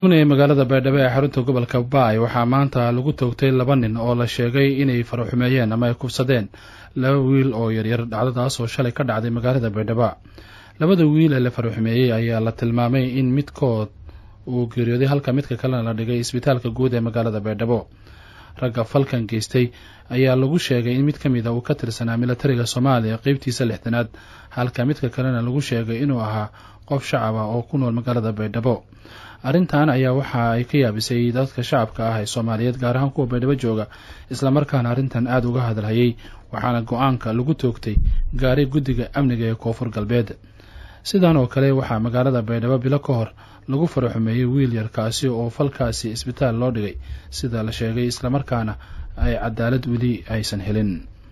ee magaalada baydhabo ee xarunta gobolka baay waxaa maanta lagu toogtay laba nin oo la sheegay inay faraxumeeyeen ama ay kufsadeen laba wiil oo yaryar dhacdadaas oo shalay ka dhacday magaalada baydhabo labada wiil ee la faraxumeeyey ayaa la tilmaamay in midkood uu geeriyooday halka midka kalena la dhigay isbitaalka guud ee magaalada baydhabo ragga falkan geystay ayaa lagu sheegay in mid ka mid a uu ka tirsanaa milatariga soomaaliya qeybtiisa lixdanaad halka midka kalena lagu sheegay inuu ahaa qof shacab ah oo ku nool magaalada baydhabo arrintan ayaa waxa ay ka yaabisay dadka shacabka ah ee soomaaliyeed gaar ahaan kuwa baydhabo jooga islamarkaana arrintan aada uga hadalhayay waxaana go-aanka lagu toogtay gaari guddiga amniga ee koonfur galbeed sidan oo kale waxaa magaalada baydhabo bilo ka hor lagu faraxumeeyey wiil yarkaasi oo falkaasi isbitaal loo dhigay sida la sheegay islamarkaana ay cadaalad weli aysan helin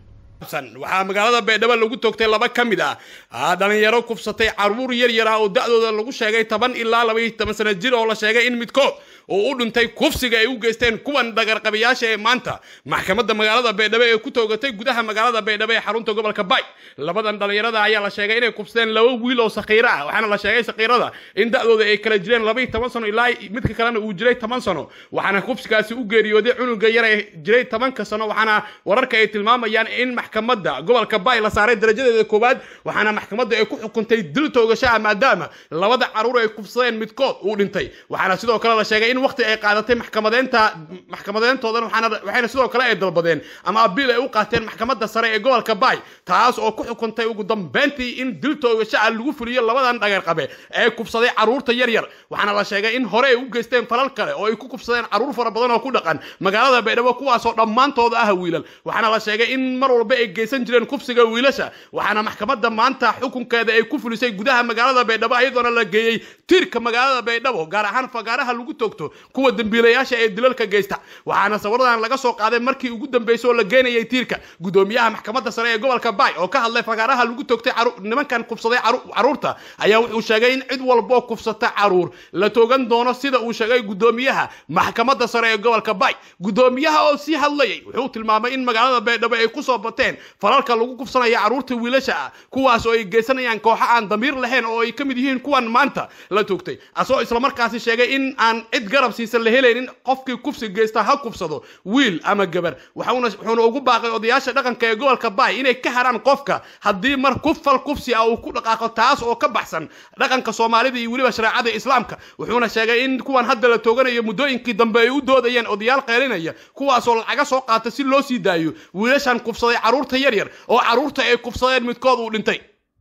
waxaa magaalada baydhabo lagu toogtay laba ka mid ah dhalinyaro kufsatay caruur yar yara oo da-dooda lagu sheegay toban ilaa labaiyo toban sana jir oo la sheegay in midkood oo u dhintay kufsiga ay u geysteen kuwan dhagarqabayaasha ee maanta maxkamadda magaalada baydhabo ee ku toogatay gudaha magaalada baydhabo ee xarunta gobolka bay labadan dhalinyarada ayaa la sheegay inay kufsadeen laba wiil oo sakiiro ah waxaana la sheegay sakiirada in da-dooda ay kala jireen labaiyo toban sano ilaa midka kalena uu jiray toban sano waxaana kufsigaasi u geeriyooday cunuga yar ee jiray tobanka sano waxaana wararka ay tilmaamayaan in maxkamadda gobolka bay la saaray darajadeeda koowaad waxaana maxkamadda ay ku xukuntay dil toogashaha maadaama labada caruur ay kufsadeen midkood uu dhintay waxaana sidoo kale la sheegay in waqti ay qaadatay maxkamadeynta maxkamadeyntoodan waxayna sidoo kale ay dalbadeen ama abiil ay u qaateen maxkamadda sare ee gobolka bay taas oo ku xukuntay ugu dambeyntii in dil toogashaha lagu fuliyo labadan dhagarqabe ee kufsaday caruurta yar yar waxaana la sheegay in hore ay u geysteen falal kale oo ay ku kufsadeen caruur fara badan oo ku dhaqan magaalada baydhabo kuwaasoo dhammaantooda ah wiilal waxaana la sheegay in mar walba ay geysan jireen kufsiga wiilasha waxaana maxkamadda maanta xukunkeeda ay ku fulisay gudaha magaalada baydhabo iyadoona la geeyey tiirka magaalada baydhabo gaar ahaan fagaaraha lagu toogto kuwa dembiilayaasha ee dilalka geysta waxaana sawiradan laga soo qaaday markii ugu dambeysay oo la geenayay tiirka gudoomiyaha maxkamadda sare ee gobolka bay oo ka hadlay fagaaraha lagu toogtay nimankan kufsaday caruurta ayaa wuxuu sheegay in cid walboo kufsata caruur la toogan doono sida uu sheegay gudoomiyaha maxkamadda sare ee gobolka bay gudoomiyaha oo sii hadlayay wuxuu tilmaamay in magaalada baydhabo ay kusoo bateen falalka lagu kufsanaya caruurta wiilasha ah kuwaas oo ay geysanayaan kooxo aan damiir lahayn oo ay ka mid yihiin kuwan maanta la toogtay asagoo islamarkaasi sheegay in aan cid garab siisan la helaynin qofkii kufsi geysta ha kufsado wiil ama gabar wuxuuna ugu baaqay odayaasha dhaqanka ee gobolka bay inay ka haraan qofka haddii mar kufal kufsi ah uu ku dhaqaaqo taas oo ka baxsan dhaqanka soomaalida iyo weliba shareecada islaamka wuxuuna sheegay in kuwan hadda la tooganayo muddooyinkii dambe ay u doodayeen odayaal qeylinaya kuwaasoo lacaga soo qaata si loo sii daayo wiilashan kufsaday caruurta yaryar oo caruurta ay kufsadeen midkood uu dhintay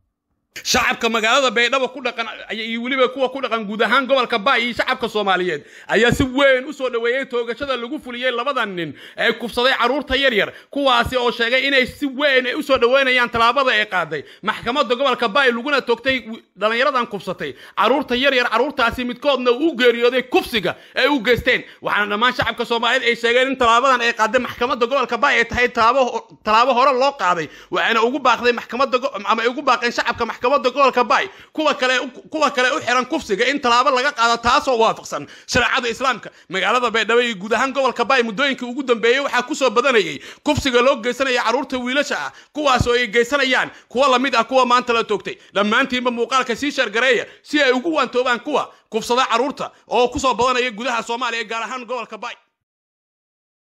shacabka magaalada baydhabo ku dhaqan iyo weliba kuwa ku dhaqan guud ahaan gobolka bay iyo shacabka soomaaliyeed ayaa si weyn usoo dhoweeyey toogashada lagu fuliyey labadan nin ee kufsaday caruurta yaryar kuwaasi oo sheegay inay si weyn ay usoo dhoweynayaan tallaabada ay qaaday maxkamadda gobolka bay laguna toogtay dhallinyaradan kufsatay caruurta yaryar caruurtaasi midkoodna uu geeriyooday kufsiga ay u geysteen waxaana dhammaan shacabka soomaaliyeed ay sheegeen in tallaabadan ay qaaday maxkamadda gobolka bay ay tahay tallaabo hore loo qaaday waxayna ugu baaqday maxkamadda ama ay ugu baaqeen shacabka maxkamadda gobolka bay kuwa kale kuwa kale u xiran kufsiga in tallaabo laga qaado taasoo waafaqsan shareecada islaamka magaalada baydhabo iyo guud ahaan gobolka bay muddooyinkii ugu dambeeyey waxaa kusoo badanayay kufsiga loo geysanaya caruurta wiilasha ah kuwaas oo ay geysanayaan kuwa lamid ah kuwa maanta la toogtay dhammaantiinba muuqaalka sii shargareeya si ay ugu waantoobaan kuwa kufsada caruurta oo kusoo badanaya gudaha soomaaliya gaar ahaan gobolka bay